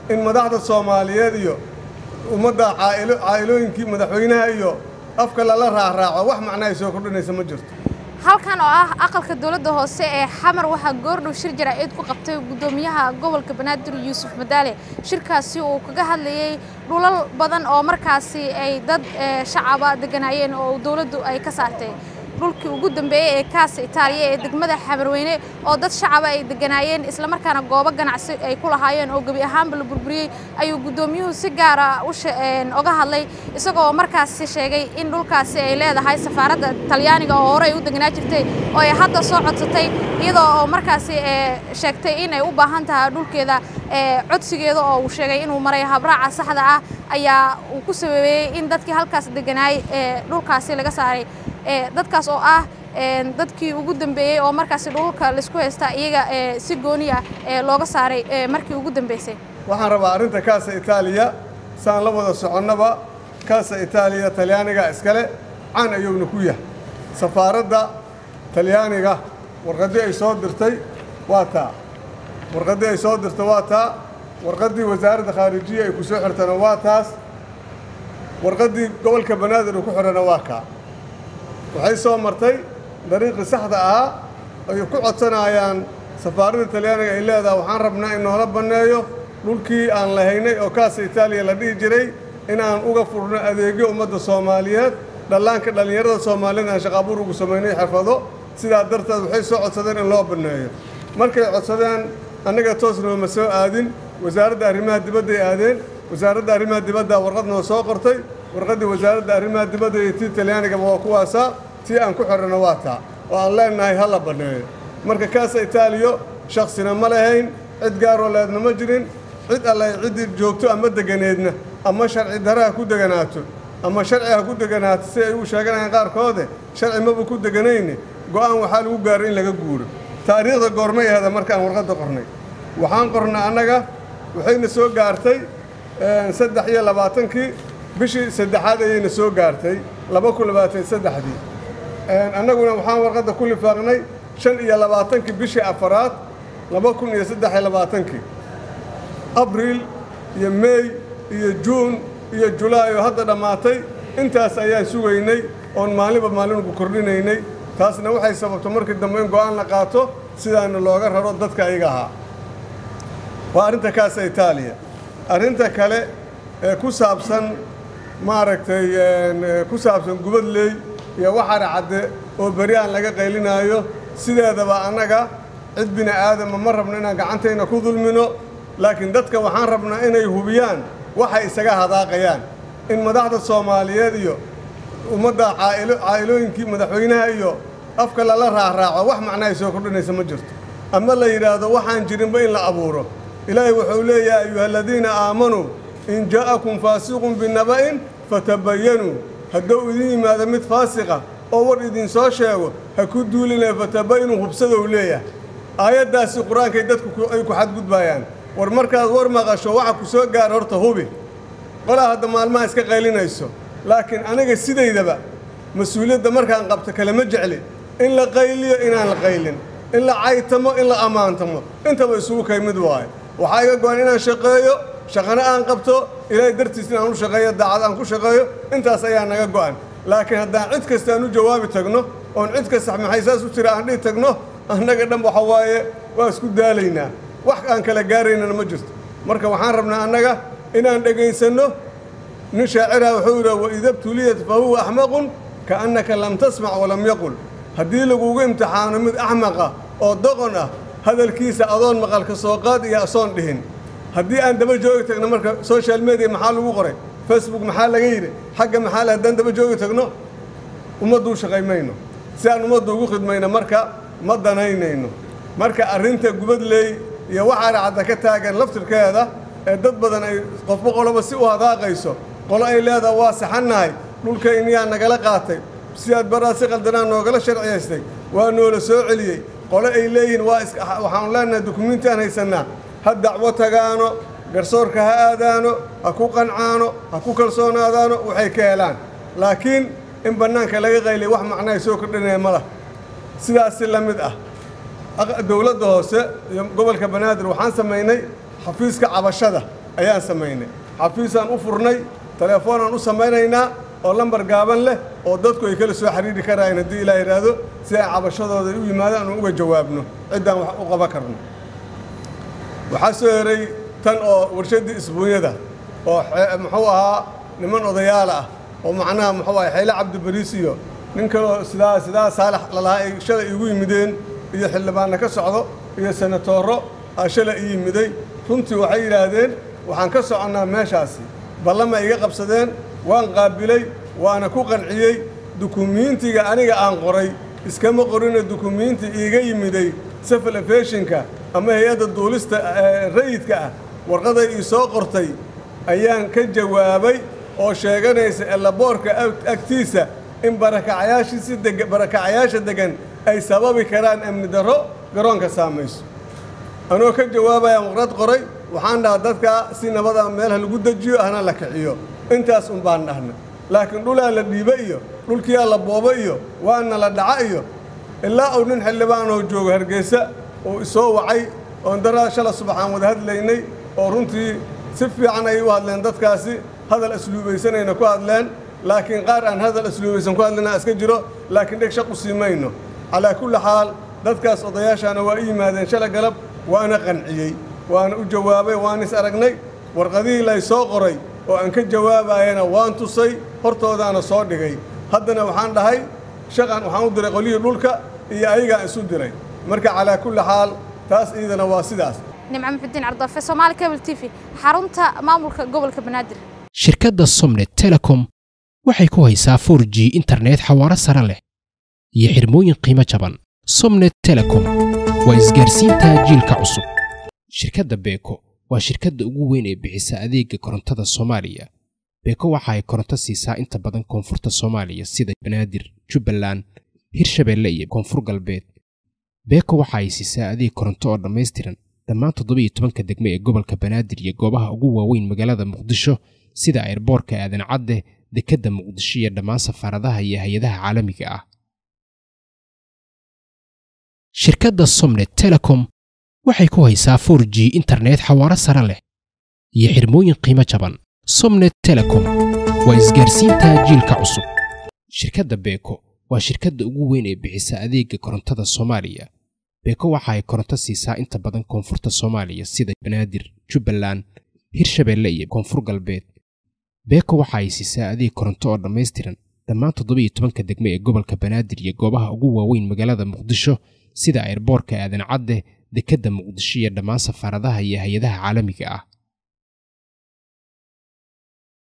in madaxda soomaaliyeed iyo ummadda caa'ilo caa'ilooyinkii madaxweynaha iyo afka lala raaraaco wax macnahay soo kordhinaysa ma jirto halkan oo ah aqalka dowladda hoose ee xamar waxaa goordhow shir jaraa'id ku qabtay guddoomiyaha gobolka banaadir yuusuf madaale shirkaasi uu kaga hadlayey dhulal badan oo markaasi ay dad shacaba deganaayeen oo dowladdu ay ka saartay dhulkii ugu dambeeyey ee kaasa itaaliya ee degmada xamarweyne oo dad shacaba ay deganaayeen islamarkaana goobo ganacsi ay ku lahaayeen oo gebi ahaanba la burburiyey ayuu guddoomiyuhu si gaara oga hadlay isagoo markaasi sheegay in dhulkaasi ay leedahay safaaradda talyaaniga oo horey u deganaa jirtay oo ay hadda soo codsatay iyadoo oo markaasi sheegtay in ay u baahan tahay dhulkeeda codsigeeda oo uu sheegay inuu maray habraaca saxda ah ayaa uu ku sababeeyey in dadkii halkaas deganaay dhulkaasi laga saaray dadkaas oo ah dadkii ugu dambeeyey oo markaasi dhulka laisku haysta iyaga si gooni ah looga saaray markii ugu dambeysay waxaan rabaa arrinta kaasa itaaliya saan la wada soconnaba kaasa itaaliya talyaaniga iskale caan ayuuna ku yahay safaaradda talyaaniga warqaddii ay soo dirtay waa taa warqaddii ay soo dirtay waa taa warqaddii wasaaradda khaarijiya ay ku soo xirtana waa taas warqaddii gobolka banaadir uu ku xidhana waa kaa waxay soo martay dariiqii saxda ahaa ay ku codsanayaan safaaradda talyaaniga ay leedaha waxaan rabnaa in noola banneeyo dhulkii aan lahaynay oo kaasa itaaliya la dhihi jiray in aan uga furno adeegyo ummadda soomaaliyeed dhallaanka dhallinyarada soomaaliyeed aan shaqaabuur ugu samaynay xirfado sidaa darteed waxay soo codsadeen in loo banneeyo markay codsadeen annaga toos nooma soo aadin wasaaradda arrimaha dibadday aadeen wasaaradda arrimaha dibadda warqad noo soo qortay warqaddii wasaaradda arrimaha dibadda iyo tii talyaanigaba waa kuwaasaa tii aan ku xidhanna waa taa oo aan leennahay ha la banneeyo marka kaasa itaaliyo shaksina ma lahayn cid gaaroo leedna ma jirin cid alle ciddii joogto ama deganeedna ama sharci dare ha ku deganaato ama sharci ha ku deganaato si ay u sheeganayaan qaarkoode sharci maba ku deganayne go'aan waxaa lagu gaaray in laga guuro taariikhda goormay ahada markaan warqadda qornay waxaan qornay annaga waxayna soo gaartay saddex iyo labaatankii bishii saddexaad ayayna soo gaartay laba kun labaatan saddexdii annaguna waxaan warqadda ku lifaaqnay shan iyo labaatankii bishii afaraad laba kun iyo saddex iyo labaatankii abriil iyo meey iyo juun iyo julaay oo hadda dhammaatay intaas ayaan sugaynay oon maalinba maalinku kordhinaynay taasna waxay sababto markii dambe in go'aan la qaato sidaana looga raro dadka ayaga ahaa waa arrinta kaasa itaaliya arrinta kale ee ku saabsan maaragtay ku saabsan gubadley iyo waxaana cadde oo beri aan laga qaylinaayo sideedaba annaga cid bini aadama ma rabno inaan gacantayna ku dulmino laakiin dadka waxaan rabnaa inay hubiyaan waxay isaga hadaaqayaan in madaxda soomaaliyeed iyo ummadda caa'ilo caa'ilooyinkii madaxweynaha iyo afka lala raaraaco wax macnahay soo kordhinaysa ma jirto ama la yidhaahdo waxaan jirinba in la abuuro ilaahay wuxuu leeyahay ayuha aladiina aamanuu in jaa'akum faasiqun binaba'in fatabayanuu hadduu idin yimaado mid faasiqa oo war idinsoo sheego ha ku duulinaya fatabayinuu hubsadou leeyahay aayaddaasi qur-aankay dadku ay ku xadgudbaayaan war markaad war maqasho waxa ku soo gaara horta hubi qolaa hadda maalmaha iska qaylinayso laakiin aniga sidaydaba mas-uuliyadda markaan qabto kalema jecli in la qayliyo inaan la qaylin in la caytamo in la ammaantamo intaba isugu kay mid waayo waxaa iga go-an inaan shaqeeyo shaqana aan qabto ilaahay dartiis inaan u shaqeeyo daacad aan ku shaqeeyo intaas ayaa naga go-an laakiin haddaan cid kasta aan u jawaabi tagno oon cid kasta maxay saas u jira aan dhihi tagno annaga dhan waxa waaye waa isku daalaynaa wax aan kala gaaraynana ma jirto marka waxaan rabnaa annaga inaan dhegaysanno nin shaaciraha wuxuu yidhi waida btuliyat fa huwa axmaqun kaannaka lam tasmac walam yaqul haddii lagugu imtixaano mid axmaqa oo doqon ah hadalkiisa adoon maqalka soo qaad iyo asoon dhihin haddii aan daba joogi tagno marka social media maxaa lagu qoray facebook maxaa laga yidhi xagga maxaa le haddaan daba joogi tagno ummaddu u shaqaymayno si aan ummaddu ugu khidmayno marka ma danaynayno marka arrinta gubadley iyo waxaana cadda ka taagan laftirkeeda ee dad badan ay qofba qoloba si u hadaaqayso qolo ay leedaha waa saxannahay dhulkayniyaa nagala qaatay sidaad baraa si qaldanaa noogala sharciyaystay waa noola soo celiyey qole ay leeyihiin waa waxaanu leenahay dukumiinti aan haysannaa ha dacwo tagaano garsoorka ha aadaano ha ku qancaano ha ku kalsoonaadaano waxay ka helaan laakiin in bannaanka laga qayliya wax macnahay soo kordhinaya ma lah sidaasi la mid ah dowladda hoose iyo gobolka banaadir waxaan samaynay xafiiska cabashada ayaan samaynay xafiisaan u furnay telefoonaan u samaynaynaa oo lambar gaaban leh oo dadku ay kala soo xidhiidhi karaayan haddii ilaa yidhaahdo si ay cabashadooda u yimaadaan aan uga jawaabno ciddaan wax u qaban karno waxaa soo heray tan oo warshaddii isbuunyada oo muxuu ahaa niman odayaal ah oo macnaha muxuu ahay xeyle cabdibariis iyo nin kaloo sidaa sidaa saalax lalahaa ay shalay iigu yimideen iyo xildhibaanna ka socdo iyo senatooro aa shalay ii yimiday runtii waxay yidhaahdeen waxaan ka soconnaa meeshaasi ballama iga qabsadeen waan qaabilay waana ku qanciyey dukumiintiga aniga aan qoray iskama qorina dukumiinti iiga yimiday safal efeshinka ama hay-adda duulista rayidka ah warqaday ii soo qortay ayaan ka jawaabay oo sheeganaysa elaboorka agtiisa in barakacayaashiisi deg barakacayaasha deggan ay sababi karaan amni darro garoonka saamayso anoo ka jawaabayaan warqad qoray waxaan dhahaa dadkaa si nabada meelha lagu dejiyo hana la kiciyo intaas un baan dhahna laakiin dhulaa la dhiiba iyo dhulkiyaa la boobo iyo waana la dhaca iyo ilaa uu nin xildhibaanoo joogo hargeysa uu isoo wacay oon daraa shala subaxaan wada hadlaynay oo runtii si fiican ay u hadleen dadkaasi hadal asluubaysanayna ku hadleen laakiin qaar aan hadal asluubaysan ku hadlayna iska jiro laakiin dheg shaq u sii mayno calaa kulli xaal dadkaas odayaashaana waa i yimaadeen shala galab waana qanciyey waana u jawaabay waan is aragnay warqadihii lay soo qoray oo aan ka jawaabayana waan tusay hortoodaana soo dhigay haddana waxaan dhahay shaqan waxaan u diray qolyihii dhulka iyo ayagaan isu diray marka calaa kulli xaal taas iidana waa sidaas nimco muxudiin cardoofe soomaali cable t v xarunta maamulka gobolka banaadir shirkadda somnet telecom waxay ku haysaa 4 g internet xawaaro sare leh iyo xirmooyin qiimo jaban somnet telecom waa isgaarsiinta jiilka cusub shirkadda beeko waa shirkadda ugu weyn ee bixisa adeega korontada soomaaliya beeko waxa ay koronto siisaa inta badan koonfurta soomaaliya sida banaadir jubbaland hirshabeelle iyo koonfur galbeed beeko waxa ay siisaa adeeg koronto oo dhammaystiran dhammaan toddobiiyo tobanka degme ee gobolka banaadir iyo goobaha ugu waaweyn magaalada muqdisho sida airboorka aadan cadde dekedda muqdisho iyo dhammaan safaaradaha iyo hay-adaha caalamiga ah shirkadda somnet telecom waxay ku haysaa 4 g internet xawaaro sare leh iyo xirmooyin qiimo jaban somnet telecom waa isgaarsiinta jiilka cusub shirkadda beeko waa shirkadda ugu weyn ee bixisa adeega korontada soomaaliya beeko waxa ay koronto siisaa inta badan koonfurta soomaaliya sida banaadir jubbaland hirshabeelle iyo koonfur galbeed beeko waxa ay siisaa adeeg koronto oo dhammaystiran dhammaan toddobiiyo tobanka degme ee gobolka banaadir iyo goobaha ugu waaweyn magaalada muqdisho sida airboorka aadan cadde dekedda muqdisho iyo dhammaan safaaradaha iyo hay-adaha caalamiga ah